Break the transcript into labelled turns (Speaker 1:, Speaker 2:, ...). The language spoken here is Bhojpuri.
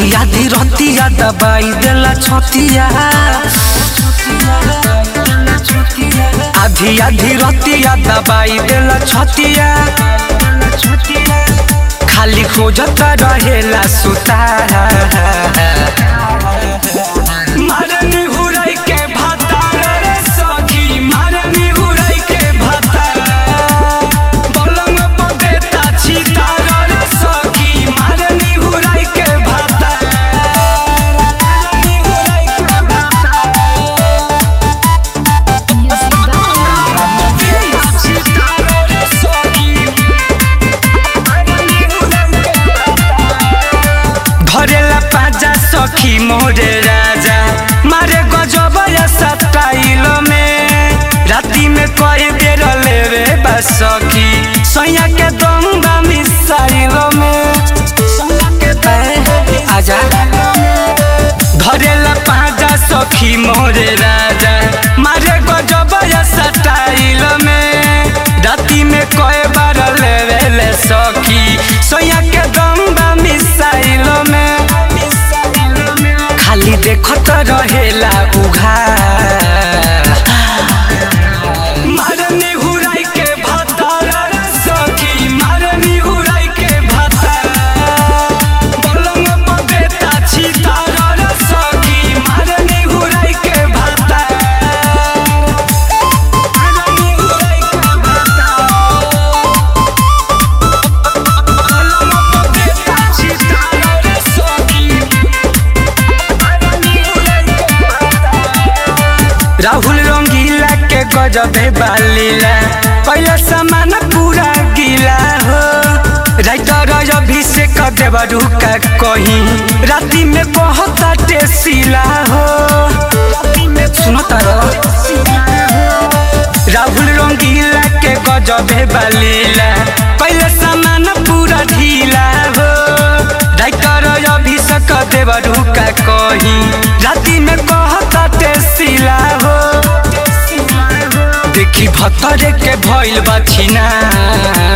Speaker 1: आधी आधी रतिया दबाई देला छतिया आधी आधी रतिया दबाई देला छतिया खाली खोजत रहेला सुता मारनी हुराई के भाता रे सखी मारनी हुराई के भाता पलंग पर देता छिता रे सखी मारनी हुराई के भाता मारनी हुराई के भाता छिता रे सखी मारनी हुराई के भाता धरेला पाजा सखी मोरे राजा मारे गजब या स्टाइल में राती में कई बेर लेवे बा सखी सैया के दंगा मिसाइल में ए, आजा धरेला पाजा सखी मोरे राजा मारे गजब या स्टाइल में राती में कई बार लेवे ले सखी सैया के दंगा मिसाइल में खाली देखत रहेला उघा मारनी हुराई के भाता रे सखी मारनी हुराई के भाता पलंग पर देता छिता रे सखी मारनी हुराई के भाता मारनी हुराई के भाता पलंग पर देता छिता रे सखी राहुल रंगीला के गजबे बालीला पहला सामान पूरा गीला हो राइटर अभिषेक देवरू का कहीं राती में बहुत टेसीला हो सुनो तारो राहुल रंगीला के गजबे बालीला पहले सामान पूरा ढीला हो राइटर अभिषेक देवरू का कहीं राती में बहुत टेसीला हो देखी भतरे के भइल बा छिना